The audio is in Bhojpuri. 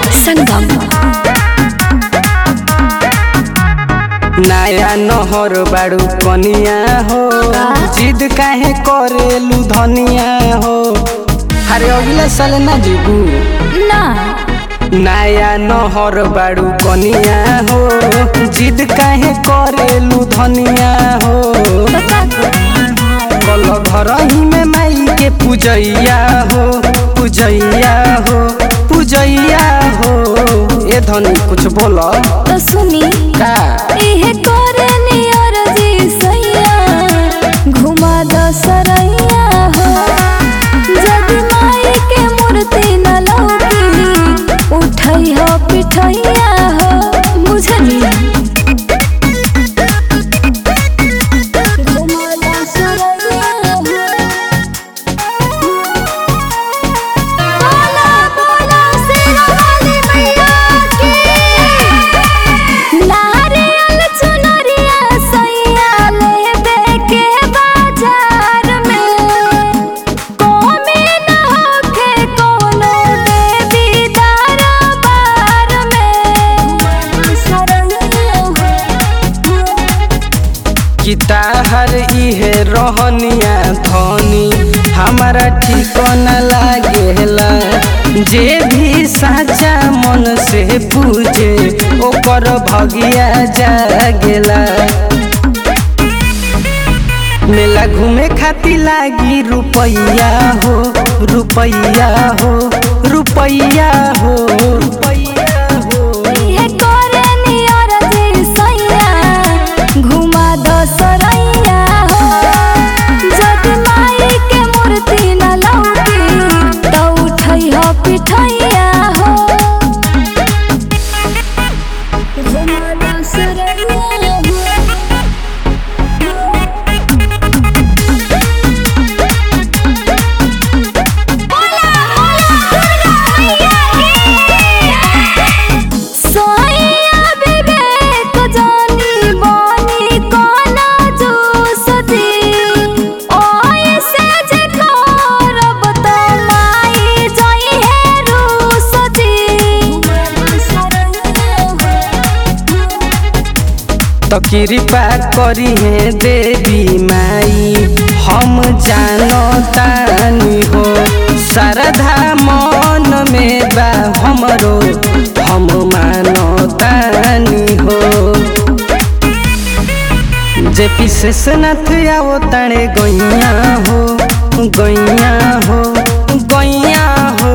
संगम नया नहर बाड़ू कनिया हो जिद काहे करेलू धनिया हो अरे अगले साल ना जीबू ना नया नहर बाड़ू कनिया हो जिद काहे करेलू धनिया हो कल घर ही में माई के पूजैया हो पूजैया हो पूजैया हो ए धनी कुछ बोल तो सुनी का इहे करनी अरजी सैया घुमा द सरैया हो जदि माई के मूर्ति न लौकी उठै हो पिठैया हो बुझली घुमा द सरैया हो बोला बोला शेरावाली मैया की नारियल चुनरिया सैया लेबे के बाजार में कोमे न होखे कोनो देवी दरबार में सरैया हो किताहर इहे रहनिया धनी हमारा ठीक न लागेला जे भी साचा मन से पूजे ओकर भगिया जागेला मेला घूमे खातिर लागी रुपैया हो रुपैया हो रुपैया हो रुपैया हो इहे करनी अरजी सैया घुमा द सरैया हो जदि माई के मूर्ति न लौकी त उठै हो पिठैया हो घुमा द सरैया हो सोइया विवेक जानी बानी कोना जोसती ओए से जे करब त माई जाई है रूसती तो कृपा करी है देवी माई हम जानो तानी हो श्रद्धा मन में बा हमरो हम मानो तानी हो जे विशेषनाथ आओ ताणे गैया हो गैया हो गैया हो